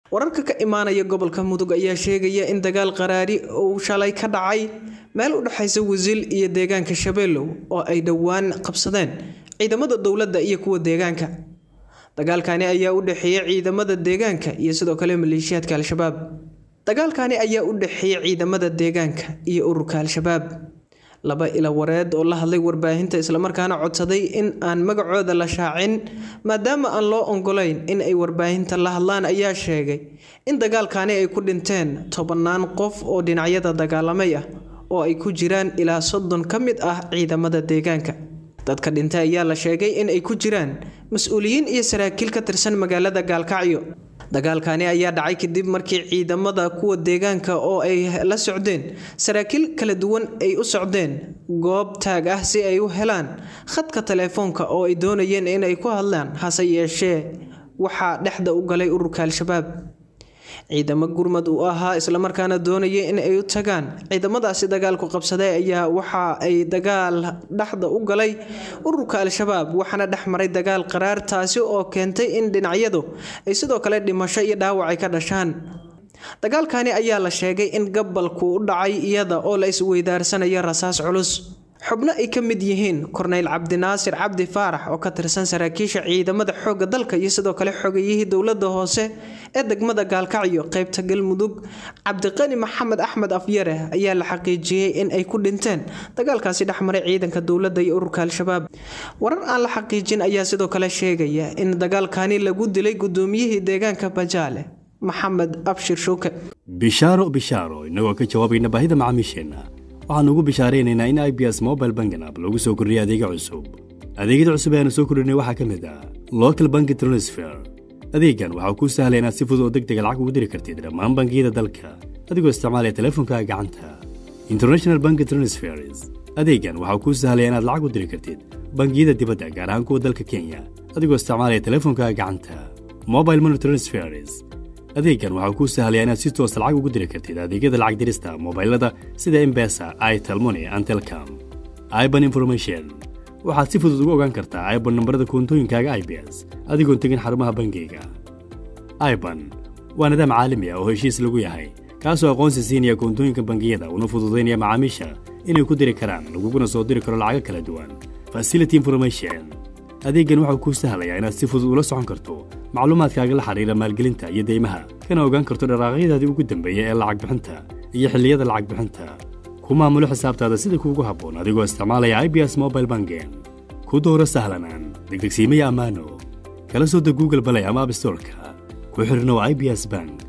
wararka ka imaanaya gobolka mudug ayaa sheegaya in dagaal qaraari uu shalay ka dhacay meel u dhexaysa wasiil iyo deegaanka shabeellow oo ay dhowaan qabsadeen ciidamada dowladda iyo kuwa deegaanka dagaalkani ayaa u dhexeeyay ciidamada deegaanka iyo sidoo kale maleeshiyaadka al-shabaab dagaalkani ayaa u dhexeeyay ciidamada deegaanka iyo ururka al-shabaab laba ila wareed oo la hadlay warbaahinta islamarkaana codsaday in aan magacooda la shaacin maadaama aan loo ongolayn in ay warbaahinta la hadlaan ayaa sheegay in dagaalkani ay ku dhinteen tobannaan qof oo dhinacyada dagaalamay ah oo ay ku jiraan ilaa soddon ka mid ah ciidamada deegaanka dadka dhintay ayaa la sheegay in ay ku jiraan mas-uuliyiin iyo saraakiil ka tirsan magaalada gaalkacyo dagaalkani ayaa dhacay kadib markii ciidamada kuwa deegaanka oo ay la socdeen saraakiil kala duwan ay u socdeen goob taag ah si ay u helaan khadka teleefoonka oo ay doonayeen in ay ku hadlaan hase yeeshee waxaa dhexda u galay ururka al-shabaab ciidamo gurmad uu ahaa islamarkaana doonaya in ay u tagaan ciidamadaasi dagaalku qabsaday ayaa waxa ay dagaal dhexda u galay ururka al-shabaab waxaana dhex maray dagaal qaraar taasi oo keentay in dhinacyadu ay sidoo kale dhimasho iyo dhaawac ay ka dhashaan dagaalkani ayaa la sheegay in gabalku u dhacay iyada oo la isweydaarsanayo rasaas culus xubno ay ka mid yihiin korneyl cabdinaasir cabdi faarax oo ka tirsan saraakiisha ciidamada xoogga dalka iyo sidoo kale xogayihii dowladda hoose ee degmada gaalkacyo qeybta galmudug cabdiqani maxamed axmed afyare ayaa la xaqiijiyey in ay ku dhinteen dagaalkaasi dhexmaray ciidanka dowladda iyo ururka al-shabaab warar aan la xaqiijin ayaa sidoo kale sheegaya in dagaalkani lagu dilay gudoomiyihii deegaanka bajaale maxamed abshir shuuke bishaaro bishaaro innagoo ka jawaabayna baahida macaamiisheenna waxaannu ugu bishaaraynaynaa in i b s mobile bangan app lagu soo kordhiyay adeega cusub adeegyada cusub ee aanu soo kordhinay waxaa ka mid ah local banki transfer adeegan waxaa kuu sahlaya inaad si fudud oo deg dega lacag ugu diri kartid dhammaan bangiyada dalka adigoo isticmaalaya teleefonkaaga gacanta international banki transfers adeegan waxaa kuu sahlaya inaad lacag u diri kartid bangiyada dibadda gaar ahaan kuwa dalka kenya adigoo isticmaalaya teleefonkaaga gacanta mobile money transfers adeegan waxaa kuu sahlaya inaad si toosa lacag ugu diri kartid adeegyada lacag dirista mobailada sida embesa itelmoni antelcom iban information waxaad si fudud ugu ogaan kartaa iban nambarada koontooyinkaaga i b s adigoon tegin xarumaha bangiyga iban waa nidaam caalami ah oo heshiis lagu yahay kaasoo aqoonsi siinaya koontooyinka bangiyada una fududaynaya macaamiisha inay ku diri karaan laguguna soo diri karo lacago kala duwan facility information adeeggan waxau kuu sahlayaa inaad si fudud ula socon karto macluumaadkaaga la xidhiira maalgelinta iyo deymaha kana ogaan karto dharaaqyadaadii ugu dambeeya ee lacag bixinta iyo xilliyada lacag bixinta ku maamulo xisaabtaada sida kuugu habboon adigoo isticmaalaya i b s mobile bangen ku dooro sahlanaan degdegsiimaya ammaano kala soo deg google balay ama abstorka ku xidhnow i b s bank